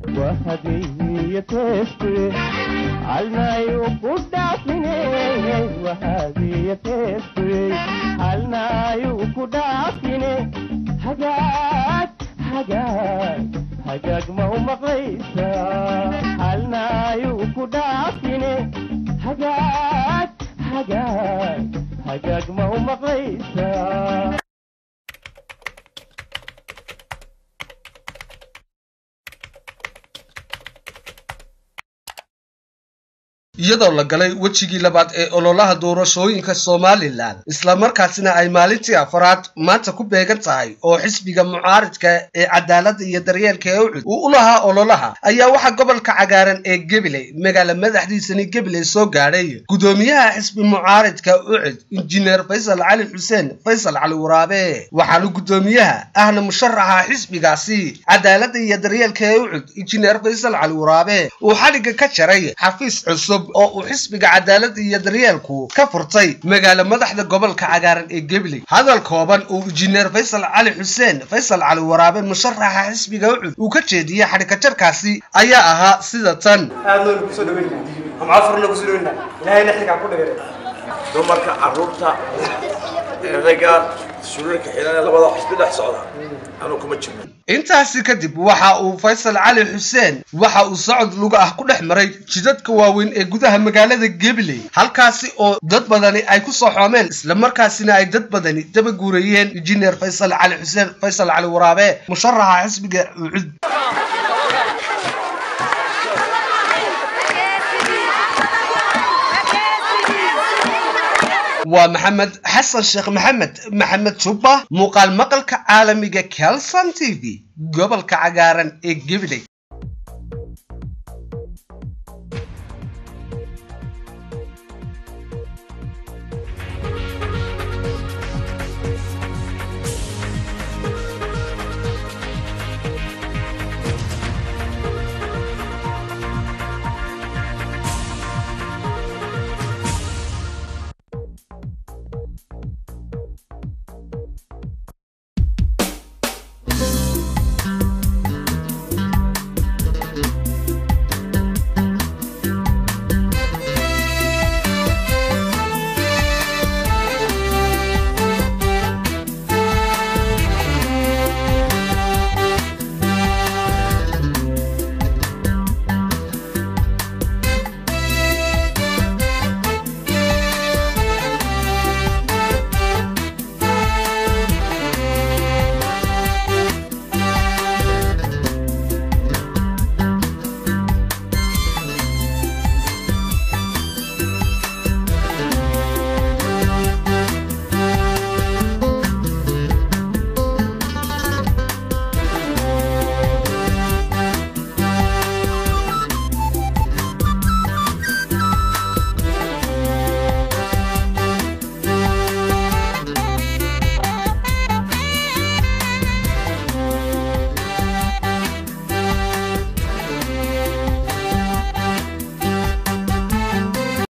hagaag ma u maqlaysa halnaayu ku dhaafine hagaag hagaag hagaag ma u maqlaysa iyadoo la galay wejigii labaad ee ololaha doorashooyinka somalilan islamarkaasina ay maalintii afaraad maanta ku beegan tahay oo xisbiga mucaaridka ee cadaaladda iyo daryeelka ee ucud uu u lahaa ololaha ayaa waxaa gobolka cagaaran ee gabiley magaala madaxdiisani gabiley soo gaadhay gudoomiyaha xisbi mucaaridka ucud injineer faysal cali xuseen faysal cali waraabe waxaana gudoomiyaha ahna musharaxa xisbigaasi cadaaladda iyo daryeelka ee ucud injineer faysal cali waraabe uu xadhigga ka jaray xafiis cusub oo uu xisbiga cadaaladda iyo daryeelku ka furtay magaala madaxda gobolka cagaaran ee gabiley hadal kooban uu injineer faysal cali xuseen faysal cali waraabe musharaxa xisbiga ucud uu ka jeediyey xadhikajarkaasi ayaa ahaa sida tan aad noonu kusoo dhaweyna amcafarna kusoo dhaweyna ilahayna xilkaa ku dhigay dumarka caruurta ragga suulalka xilan labada xisbi dhex socda anuu kuma jirno intaasi kadib waxa uu faysal cali xuseen waxa uu socod luga ah ku dhex maray jidadka waaweyn ee gudaha magaalada gabiley halkaasi oo dad badani ay ku soo xoomeen islamarkaasina ay dad badani daba guurayeen injineer faysal cali xuseen faysal cali waraabe musharaxa xisbiga ucud waa maxamed xasan sheekh maxamed maxamed jubba muuqaal maqalka caalamiga kelson t v gobolka cagaaran ee gabiley